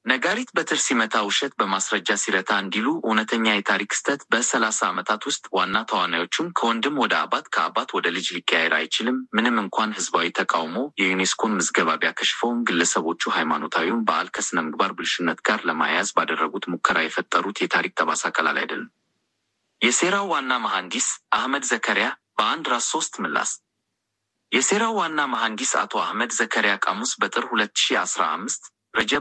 ነጋሪት በትር ሲመታ ውሸት በማስረጃ ሲረታ እንዲሉ እውነተኛ የታሪክ ክስተት በሰላሳ ዓመታት ውስጥ ዋና ተዋናዮቹም ከወንድም ወደ አባት ከአባት ወደ ልጅ ሊቀያየር አይችልም። ምንም እንኳን ህዝባዊ ተቃውሞ የዩኔስኮን ምዝገባ ቢያከሽፈውም ግለሰቦቹ ሃይማኖታዊውን በዓል ከስነ ምግባር ብልሹነት ጋር ለማያያዝ ባደረጉት ሙከራ የፈጠሩት የታሪክ ጠባሳ ቀላል አይደለም። የሴራው ዋና መሐንዲስ አህመድ ዘከሪያ በአንድ ራስ ሶስት ምላስ የሴራው ዋና መሐንዲስ አቶ አህመድ ዘከሪያ ቃሙስ በጥር 2015 ረጀብ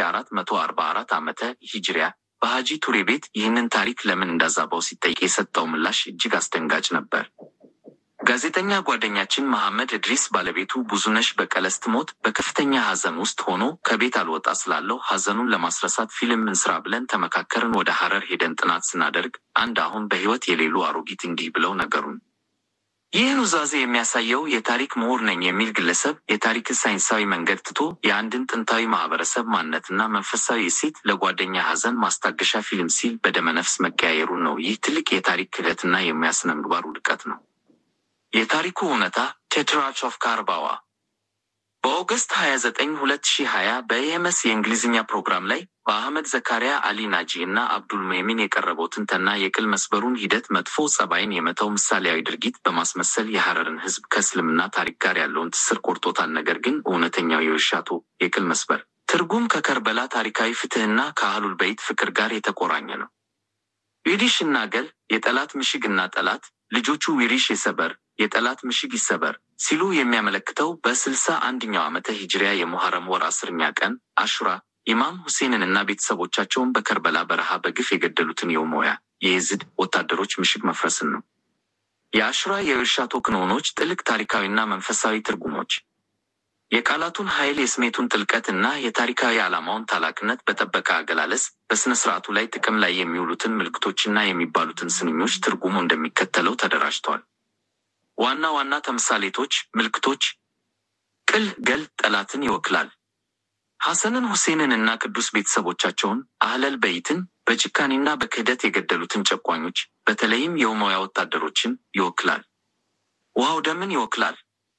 1444 ዓመተ ሂጅሪያ በሀጂ ቱሬ ቤት ይህንን ታሪክ ለምን እንዳዛባው ሲጠይቅ የሰጠው ምላሽ እጅግ አስደንጋጭ ነበር። ጋዜጠኛ ጓደኛችን መሐመድ እድሪስ ባለቤቱ ብዙነሽ በቀለ ስትሞት በከፍተኛ ሐዘን ውስጥ ሆኖ ከቤት አልወጣ ስላለው ሐዘኑን ለማስረሳት ፊልም እንስራ ብለን ተመካከርን። ወደ ሐረር ሄደን ጥናት ስናደርግ አንድ አሁን በሕይወት የሌሉ አሮጊት እንዲህ ብለው ነገሩን። ይህ ኑዛዜ የሚያሳየው የታሪክ ምሁር ነኝ የሚል ግለሰብ የታሪክን ሳይንሳዊ መንገድ ትቶ የአንድን ጥንታዊ ማህበረሰብ ማንነትና መንፈሳዊ እሴት ለጓደኛ ሐዘን ማስታገሻ ፊልም ሲል በደመነፍስ መቀያየሩን ነው። ይህ ትልቅ የታሪክ ክህደትና የሙያ ስነ ምግባር ውድቀት ነው። የታሪኩ እውነታ ቴትራች ኦፍ ካርባዋ በኦገስት 29 2020 በኤምኤስ የእንግሊዝኛ ፕሮግራም ላይ በአህመድ ዘካሪያ አሊ ናጂ እና አብዱል ሙሚን የቀረበው ትንተና የቅል መስበሩን ሂደት መጥፎ ጸባይን የመተው ምሳሌያዊ ድርጊት በማስመሰል የሐረርን ሕዝብ ከእስልምና ታሪክ ጋር ያለውን ትስር ቆርጦታል። ነገር ግን እውነተኛው የውሻቶ የቅል መስበር ትርጉም ከከርበላ ታሪካዊ ፍትሕና ከአህሉል በይት ፍቅር ጋር የተቆራኘ ነው። ዊሪሽ እና ገል የጠላት ምሽግ እና ጠላት ልጆቹ ዊሪሽ የሰበር የጠላት ምሽግ ይሰበር ሲሉ የሚያመለክተው በስልሳ አንደኛው ዓመተ ሂጅሪያ የሙሐረም ወር አስርኛ ቀን አሹራ ኢማም ሁሴንን እና ቤተሰቦቻቸውን በከርበላ በረሃ በግፍ የገደሉትን የኡመያ የየዝድ ወታደሮች ምሽግ መፍረስን ነው። የአሹራ የእርሻቶ ክንውኖች ጥልቅ ታሪካዊና መንፈሳዊ ትርጉሞች የቃላቱን ኃይል፣ የስሜቱን ጥልቀት እና የታሪካዊ ዓላማውን ታላቅነት በጠበቀ አገላለጽ በሥነ ሥርዓቱ ላይ ጥቅም ላይ የሚውሉትን ምልክቶችና የሚባሉትን ስንኞች ትርጉሙ እንደሚከተለው ተደራጅቷል። ዋና ዋና ተምሳሌቶች፣ ምልክቶች ቅል ገል ጠላትን ይወክላል። ሐሰንን ሁሴንን እና ቅዱስ ቤተሰቦቻቸውን አህለል በይትን በጭካኔና በክህደት የገደሉትን ጨቋኞች በተለይም የኡመያ ወታደሮችን ይወክላል። ውሃው ደምን ይወክላል።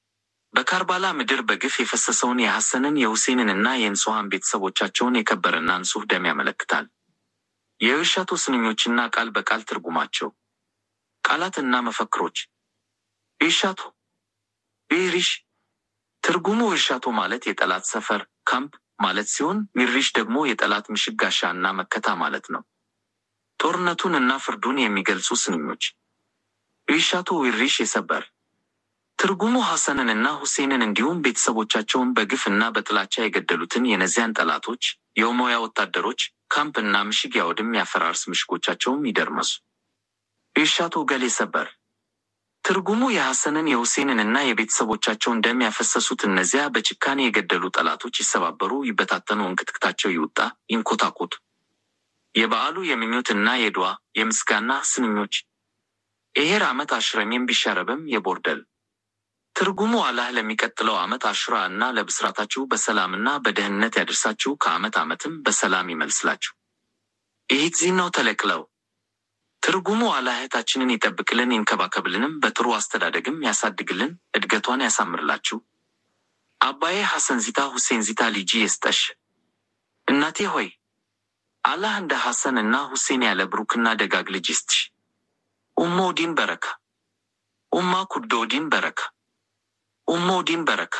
በካርባላ ምድር በግፍ የፈሰሰውን የሐሰንን የሁሴንን እና የንጹሐን ቤተሰቦቻቸውን የከበረና ንጹሕ ደም ያመለክታል። የእርሻቶ ስንኞችና ቃል በቃል ትርጉማቸው ቃላት እና መፈክሮች ኢርሻቶ ዊሪሽ ትርጉሙ እርሻቶ ማለት የጠላት ሰፈር ካምፕ ማለት ሲሆን ዊሪሽ ደግሞ የጠላት ምሽግ ጋሻ እና መከታ ማለት ነው። ጦርነቱን እና ፍርዱን የሚገልጹ ስንኞች ኢርሻቶ ዊሪሽ የሰበር ትርጉሙ ሐሰንን እና ሁሴንን እንዲሁም ቤተሰቦቻቸውን በግፍ እና በጥላቻ የገደሉትን የነዚያን ጠላቶች የኡመያ ወታደሮች ካምፕ እና ምሽግ ያወድም፣ ያፈራርስ፣ ምሽጎቻቸውም ይደርመሱ። ኢርሻቶ ገሌ ሰበር ትርጉሙ የሐሰንን የሁሴንን እና የቤተሰቦቻቸውን ደም ያፈሰሱት እነዚያ በጭካኔ የገደሉ ጠላቶች ይሰባበሩ፣ ይበታተኑ፣ እንክትክታቸው ይውጣ፣ ይንኮታኮቱ። የበዓሉ የምኞት እና የድዋ የምስጋና ስንኞች ኤሄር ዓመት አሽረሜም ቢሻረብም የቦርደል ትርጉሙ አላህ ለሚቀጥለው ዓመት አሹራ እና ለብስራታችሁ በሰላምና በደህንነት ያደርሳችሁ ከዓመት ዓመትም በሰላም ይመልስላችሁ። ይህ ዚናው ተለቅለው ትርጉሙ አላህ እህታችንን ይጠብቅልን ይንከባከብልንም በጥሩ አስተዳደግም ያሳድግልን እድገቷን ያሳምርላችሁ። አባዬ ሐሰን ዚታ ሁሴን ዚታ ልጂ የስጠሽ እናቴ ሆይ አላህ እንደ ሐሰን እና ሁሴን ያለ ብሩክና ደጋግ ልጅ ይስጥሽ። ኡሞ ዲን በረካ ኡማ ኩዶ ዲን በረካ ኡሞ ዲን በረካ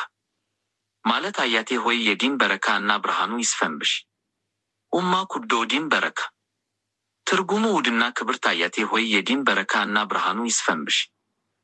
ማለት አያቴ ሆይ የዲን በረካ እና ብርሃኑ ይስፈንብሽ። ኡማ ኩዶ ዲን በረካ ትርጉሙ ውድና ክብርት አያቴ ሆይ የዲን በረካ እና ብርሃኑ ይስፈንብሽ።